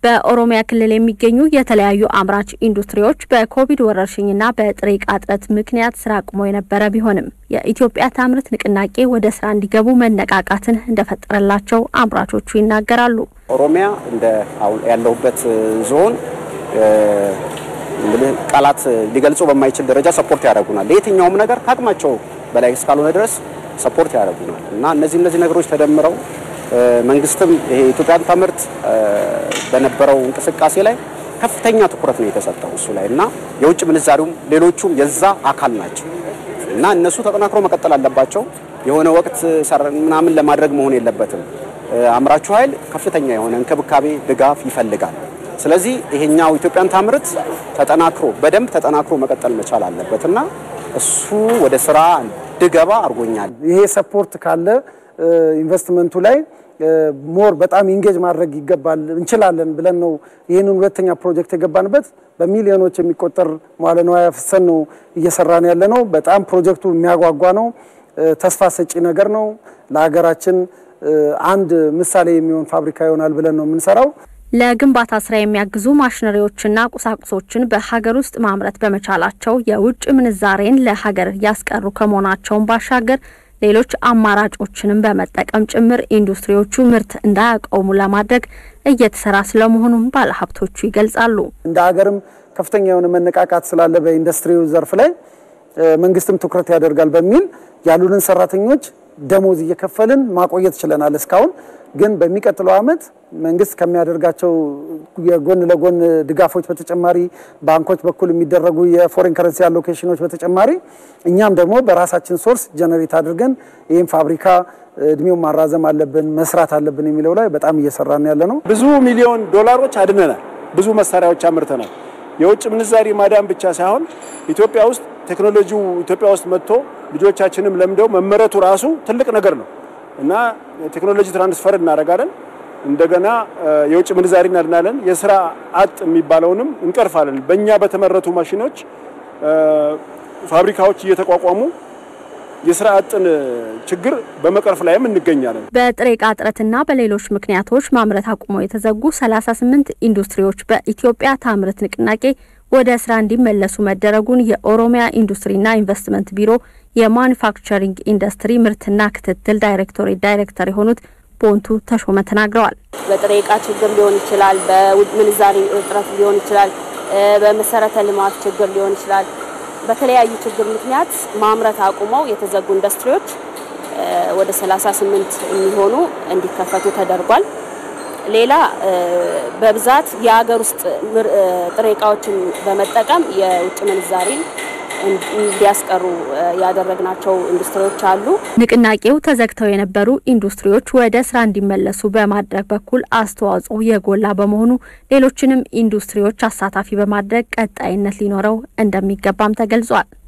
በኦሮሚያ ክልል የሚገኙ የተለያዩ አምራች ኢንዱስትሪዎች በኮቪድ ወረርሽኝና በጥሬ ዕቃ እጥረት ምክንያት ስራ አቁሞ የነበረ ቢሆንም የኢትዮጵያ ታምርት ንቅናቄ ወደ ስራ እንዲገቡ መነቃቃትን እንደፈጠረላቸው አምራቾቹ ይናገራሉ። ኦሮሚያ እንደ አሁን ያለሁበት ዞን እንግዲህ ቃላት ሊገልጹ በማይችል ደረጃ ሰፖርት ያደርጉናል። ለየትኛውም ነገር ከአቅማቸው በላይ እስካልሆነ ድረስ ሰፖርት ያደርጉናል እና እነዚህ እነዚህ ነገሮች ተደምረው መንግስትም ይሄ ኢትዮጵያን ታምርት በነበረው እንቅስቃሴ ላይ ከፍተኛ ትኩረት ነው የተሰጠው እሱ ላይ እና የውጭ ምንዛሪውም ሌሎቹም የዛ አካል ናቸው እና እነሱ ተጠናክሮ መቀጠል አለባቸው። የሆነ ወቅት ምናምን ለማድረግ መሆን የለበትም። አምራቹ ኃይል ከፍተኛ የሆነ እንክብካቤ፣ ድጋፍ ይፈልጋል። ስለዚህ ይሄኛው ኢትዮጵያን ታምርት ተጠናክሮ በደንብ ተጠናክሮ መቀጠል መቻል አለበት እና እሱ ወደ ስራ እንድገባ አድርጎኛል። ይሄ ሰፖርት ካለ ኢንቨስትመንቱ ላይ ሞር በጣም ኢንጌጅ ማድረግ ይገባል እንችላለን ብለን ነው ይህንን ሁለተኛ ፕሮጀክት የገባንበት። በሚሊዮኖች የሚቆጠር መዋለ ንዋይ አፍሰን ነው እየሰራን ያለ ነው። በጣም ፕሮጀክቱ የሚያጓጓ ነው። ተስፋ ሰጪ ነገር ነው። ለሀገራችን አንድ ምሳሌ የሚሆን ፋብሪካ ይሆናል ብለን ነው የምንሰራው። ለግንባታ ስራ የሚያግዙ ማሽነሪዎችና ቁሳቁሶችን በሀገር ውስጥ ማምረት በመቻላቸው የውጭ ምንዛሬን ለሀገር ያስቀሩ ከመሆናቸውን ባሻገር ሌሎች አማራጮችንም በመጠቀም ጭምር ኢንዱስትሪዎቹ ምርት እንዳያቆሙ ለማድረግ እየተሰራ ስለመሆኑም ባለሀብቶቹ ይገልጻሉ። እንደ ሀገርም ከፍተኛ የሆነ መነቃቃት ስላለ በኢንዱስትሪው ዘርፍ ላይ መንግስትም ትኩረት ያደርጋል በሚል ያሉንን ሰራተኞች ደሞዝ እየከፈልን ማቆየት ችለናል። እስካሁን ግን በሚቀጥለው ዓመት መንግስት ከሚያደርጋቸው የጎን ለጎን ድጋፎች በተጨማሪ ባንኮች በኩል የሚደረጉ የፎሬን ከረንሲ አሎኬሽኖች በተጨማሪ እኛም ደግሞ በራሳችን ሶርስ ጀነሬት አድርገን ይህም ፋብሪካ እድሜውን ማራዘም አለብን መስራት አለብን የሚለው ላይ በጣም እየሰራን ያለ ነው። ብዙ ሚሊዮን ዶላሮች አድነናል። ብዙ መሳሪያዎች አምርተናል። የውጭ ምንዛሪ ማዳን ብቻ ሳይሆን ኢትዮጵያ ውስጥ ቴክኖሎጂው ኢትዮጵያ ውስጥ መጥቶ ልጆቻችንም ለምደው መመረቱ ራሱ ትልቅ ነገር ነው እና ቴክኖሎጂ ትራንስፈር እናደርጋለን። እንደገና የውጭ ምንዛሪ እናድናለን። የስራ አጥ የሚባለውንም እንቀርፋለን። በእኛ በተመረቱ ማሽኖች ፋብሪካዎች እየተቋቋሙ የስራ አጥን ችግር በመቅረፍ ላይም እንገኛለን። በጥሬ ዕቃ እጥረትና በሌሎች ምክንያቶች ማምረት አቁመው የተዘጉ 38 ኢንዱስትሪዎች በኢትዮጵያ ታምርት ንቅናቄ ወደ ስራ እንዲመለሱ መደረጉን የኦሮሚያ ኢንዱስትሪና ኢንቨስትመንት ቢሮ የማኑፋክቸሪንግ ኢንዱስትሪ ምርትና ክትትል ዳይሬክቶሬት ዳይሬክተር የሆኑት ቦንቱ ተሾመ ተናግረዋል። በጥሬ ዕቃ ችግር ሊሆን ይችላል፣ በውጭ ምንዛሪ እጥረት ሊሆን ይችላል፣ በመሰረተ ልማት ችግር ሊሆን ይችላል። በተለያዩ ችግር ምክንያት ማምረት አቁመው የተዘጉ ኢንዱስትሪዎች ወደ 38 የሚሆኑ እንዲከፈቱ ተደርጓል። ሌላ በብዛት የሀገር ውስጥ ጥሬ ዕቃዎችን በመጠቀም የውጭ ምንዛሪ እንዲያስቀሩ ያደረግናቸው ኢንዱስትሪዎች አሉ። ንቅናቄው ተዘግተው የነበሩ ኢንዱስትሪዎች ወደ ስራ እንዲመለሱ በማድረግ በኩል አስተዋጽኦ የጎላ በመሆኑ ሌሎችንም ኢንዱስትሪዎች አሳታፊ በማድረግ ቀጣይነት ሊኖረው እንደሚገባም ተገልጿል።